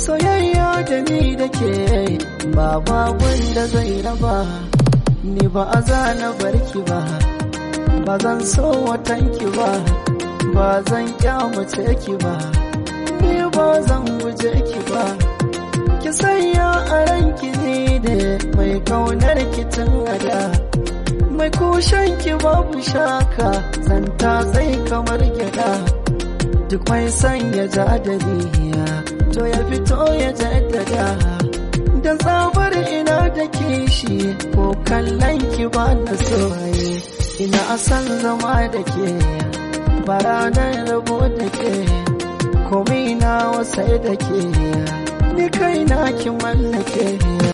soyayya da ni da ke ba babun da zai raba ni ba a zana barki ba ba zan so watanki ba ba zan kyamace ki ba ni ba zan guje ki ba ki sanya a ranki ne da mai kaunar ki tun ada mai kushen ki babu shaka zanta tsaye kamar gyada duk mai sanya jadaliya to ya fito ya jaddada da tsabar ina da kishi ko kallon ki ba na soye ina san zama da ke baranar rabo da ke komai na wasai da ke ni kai na ki mallake